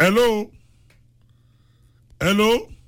hello hello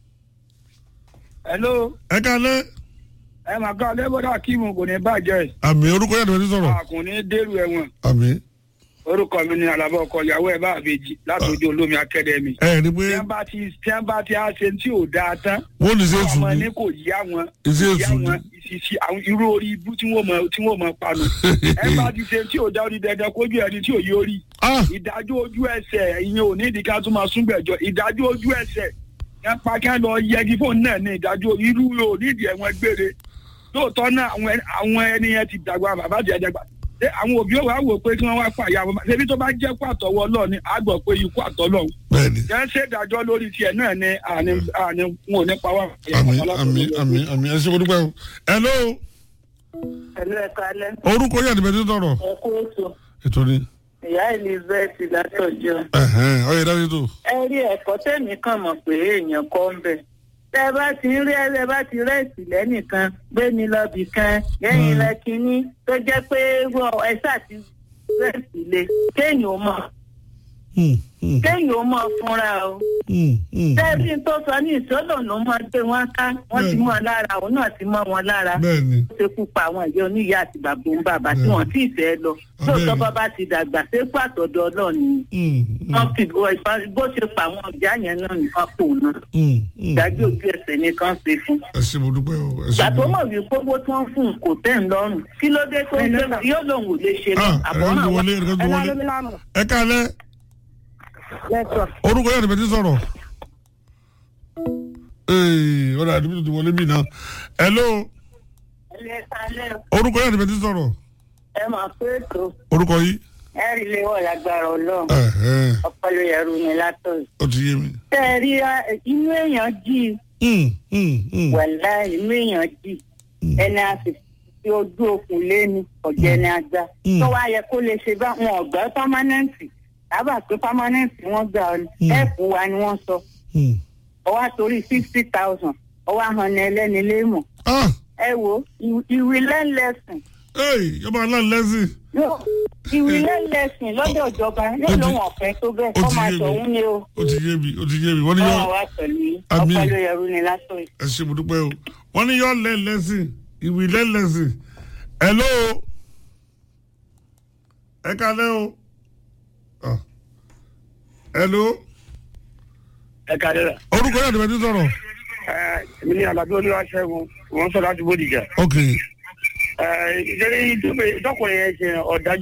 hello ẹ kalẹ́ ẹ máa ká lẹ́bọ̀dà kíìmù kò ní bàjẹ́ àmì orúkọ yàtọ̀ ẹni sọ̀rọ̀ àkùn ní dèrò ẹ̀wọ̀n àmì orúkọ mi ni alábọ̀ ọkọ ìyàwó ẹ̀ bá àbèjì látòjú olómi akẹ́dẹ̀mí. ẹ ní pé tí wọ́n bá ti tí wọ́n bá ti á ṣe tí ò dáa tán wọ́n ní ṣe àwọn tù ọmọ ní ní kò yá wọn Iṣẹ́ kò yá èṣù ni. wọn ìṣìṣì àwọn irú orí ibú tí wọ́n mọ tí wọ́n mọ panu ẹ bá ti ṣe tí ò dá orí dandan kójú ẹni tí ò yí orí ah ìdájọ́ ojú ẹsẹ̀ ìyẹn ò ní ìdíkà tó máa súngbẹ̀jọ ìdájọ́ ojú ẹsẹ̀ yẹn pa kí wọ́n lọ yẹgi fóònù náà ní ìdájọ́ irú ò ní ìdí ẹ̀wọ̀n gbére lóòótọ́ náà àwọn ẹni- àwọn ẹni yẹn ti dàgbà bàbá àti ẹ̀jẹ̀ gbà ṣé àwọn òbí òwò àwò pé kí wọ́n wá pààyà wọn ṣebí tó bá jẹ́ pàtọ́wọ́ lọ ni a gbọ́ pé ikú àtọ́lọ́ bẹ́ẹ̀ni yẹn ṣe ìdájọ́ lórí tiẹ̀ náà ni àní àní wọn ò ní pa wá. àmì àmì àmì àmì ẹ ṣe mo dúpẹ́ o hello Ẹ̀lú ẹ̀ka alẹ́, orúkọ yàtọ̀ ẹni sọ̀rọ̀ ẹ kú ètò. ètò ni Ìyá Elizabeth látọ̀jọ́. ẹ̀hẹ́n ọ̀yẹ̀ dájú tó Ẹ rí ẹ̀kọ́ tẹ̀mí kàn mọ̀ pé èèyàn kọ́ ń bẹ̀. Tẹ́ ẹ bá ti ń rí ẹ bá ti rẹ́ẹ̀sì lẹ́nìkan, gbé mi lọ́bì kan, lẹ́yìn Mm. lẹ kínní, tó jẹ́ pé wọ́n ẹ ṣáà ti rẹ́ẹ̀sì le. Kéèyàn ó mọ̀ Hmm, hmm, kéèyàn ó mọ̀ fúnra o. hmm, hmm. Tẹ́ẹ̀bí tó sọ ní ìṣọ́lọ̀ ló máa gbé wọn ká, wọ́n ti Bẹ́ẹ̀ni. mọ̀ lára, òun náà ti mọ̀ wọn lára. bẹ́ẹ̀ni ó ṣekú pa àwọn ìyá oníyá àti bàbá òun bàbá tí Bẹ́ẹ̀ni. wọ́n tí ì fẹ́ lọ Bẹ́ẹ̀ni. lóòótọ́ bàbá ti dàgbà ṣépò àtọ̀dọ̀ ọlọ́ọ̀ni Hmm, hmm, wọ́n fi bó ṣe pa àwọn ìyá yẹn náà nìkan kò ná hmm, hmm. ìdájọ́ ojú ẹsẹ̀ nìkan ṣe fún. ẹ ṣe mo dúpẹ́ o ẹ ṣe ìgbà tó mo mọ̀ wí gbogbo tí wọ́n fún un kò tẹ̀ ń lọ́rùn kí ló dé tó ń gbé yóò lòun ò lè ṣe lọ ah ẹ̀rọ àbọ̀ràn ti wa wọlé ẹ̀rọ ti wọlé ẹ kalẹ́ lẹ́tọ̀. orúkọ yàtọ̀ ẹni sọ̀rọ̀ ee ọ̀rọ̀ àdúgbò ti wọlé mi náà hello orúkọ yàtọ̀ ẹni sọ̀rọ̀ ẹ máa pé ètò orúkọ yìí ẹ rí ilé wọ̀ lágbára ọlọ́run ẹ̀hẹ́n ọpọlọ yẹrù mi látọ̀ ó ti yé mi. tẹ́ ẹ rí inú èèyàn jí Hmm, hmm, hmm. wẹ̀lá inú èèyàn jì ẹni a sì fi ojú okùn lé ní ọ̀jẹ̀ ni a gbá Mm. tó wá yẹ kó lè ṣe bá wọn ọ̀gbẹ́ pámánẹ́ǹtì lábà pé pámánẹ́ǹtì wọ́n gbà ọ ni Mm. ẹ̀ẹ́pù wa ni wọ́n sọ Hmm. ọwọ́ àtòrí sixty thousand ọwọ́ àhàn ni ẹlẹ́ni léèmọ̀ ah ẹ wo ìwé lẹ́lẹ́sìn ee yọba aláǹlẹ́sìn ìwé lẹ́lẹ́sìn lọ́dọ̀ ìjọba yóò Ó ti- lóun ọ̀fẹ́ tó bẹ́ẹ̀ ó kọ́ ti máa yé mi. tọ̀hún ni o ó ti yé mi ó ti yé mi wọ́n ní yọ ọ̀rọ̀ wa pẹ̀lú yín Àmín. ọpọlọ yẹrù ni látọ̀ yìí. ẹ ṣe mo dúpẹ́ o wọ́n ní yọ lẹ́lẹ́sìn ìwì lẹ́lẹ́sìn hello ẹ kalẹ́ o Ah. hello ẹ kàdé rà orúkọ yàtọ̀ ẹni sọ̀rọ̀ ẹ èmi ní alábí olúwaṣẹ́gun wọ́n sọ láti bódìjà ok ẹ ìjẹ́rìí ìdókòwò yẹn ṣe ọ̀dájú